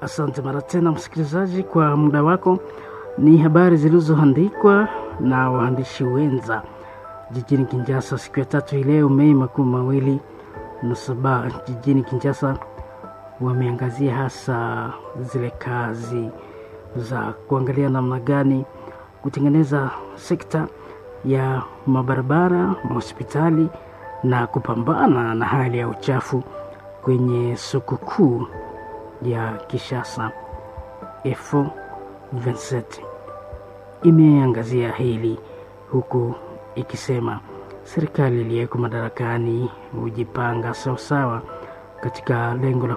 Asante mara tena msikilizaji kwa muda wako. Ni habari zilizoandikwa na waandishi wenza jijini Kinshasa siku ya tatu hii leo Mei makumi mawili na saba jijini Kinshasa. Wameangazia hasa zile kazi za kuangalia namna gani kutengeneza sekta ya mabarabara, mahospitali na kupambana na hali ya uchafu kwenye soko kuu ya Kinshasa. EFO 27 imeangazia hili huku ikisema serikali iliyeko madarakani hujipanga sawasawa katika lengo la